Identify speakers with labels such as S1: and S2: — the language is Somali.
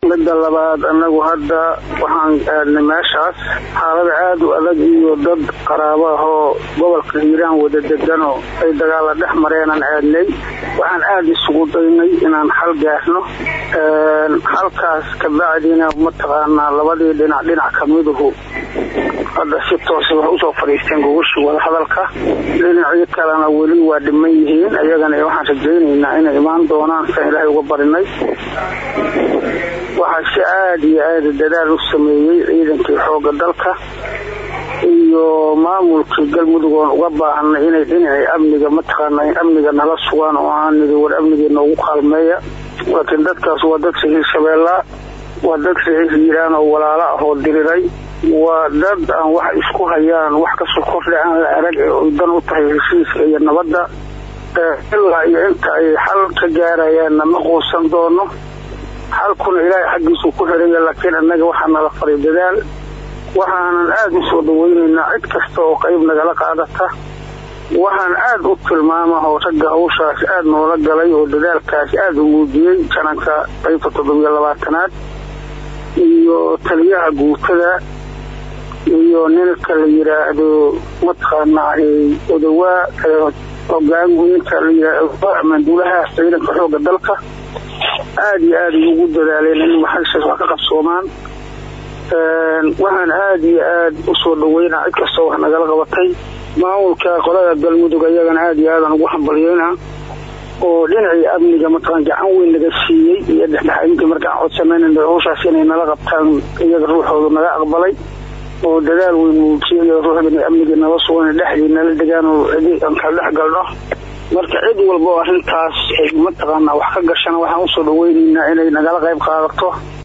S1: midda labaad anagu hadda waxaan aadnay meeshaas xaalada aada u adag iyo dad qaraabo ahoo gobolka hiiraan wada deganoo ay dagaalla dhex mareenaan aadnay waxaan aada isugu daynay inaan xal gaarno halkaas kabacdina mataqaanaa labadii dhinac dhinac kamiduhu hadda si toosa wax usoo fadhiisteen gogashii wadahadalka dhinacyo kalena weli waa dhiman yihiin iyagana waxaan rajaynaynaa inay imaan doonaan san ilaahay uga barinay waxaa si aada iyo aada dadaal u sameeyey ciidankii xooga dalka iyo maamulkii galmudug oon uga baahanay inay dhinacii amniga mataqaana amniga nala sugaan oo aan nidi war amnigii noogu kaalmeeya laakiin dadkaas waa dad sahiir shabeellaa waa dad sahiir hiiraan oo walaalo ah oo diriray waa dad aan wax isku hayaan wax kasoo kordha aan la arag ee dan u tahay heshiiska iyo nabadda ilaa iyo inta ay xal ka gaarayaanna ma quusan doono xalkuna ilaahay xaggiisuu ku xiraya laakiin annaga waxaa nala faray dadaal waxaanan aada u soo dhaweynaynaa cid kasta oo qayb nagala qaadata waxaan aada u tilmaama oo ragga hawshaas aada noola galay oo dadaalkaas aada u muujiyey jananka qaybta toddobiyo labaatanaad iyo taliyaha guutada iyo ninka la yiraahdo mataqaanaa odawaa hogaanweynka la yiraahdo manduulaha ciidanka xooga dalka aada iyo aada ugu dadaaleen in maxayshaas wax ka qabsoomaan waxaan aada iyo aada usoo dhaweynaa cid kastoo wax nagala qabatay maamulka qolada galmudug ayagana aada iyo aadan ugu hambalyeynaa oo dhinacii amniga mataqaan gacan weyn naga siiyey iyo dhexdhexaadintii markaan codsanan hawshaas inay nala qabtaan iyaga ruuxooda naga aqbalay oo dadaal weyn muujiyay ruuxda amnigii nala sugan dhexdii nala degaan oo cidi aan kala dhex galno marka cid walba oo arrintaas ay mataqaanaa wax ka gashana waxaan usoo dhaweynaynaa inay nagala qayb qaadato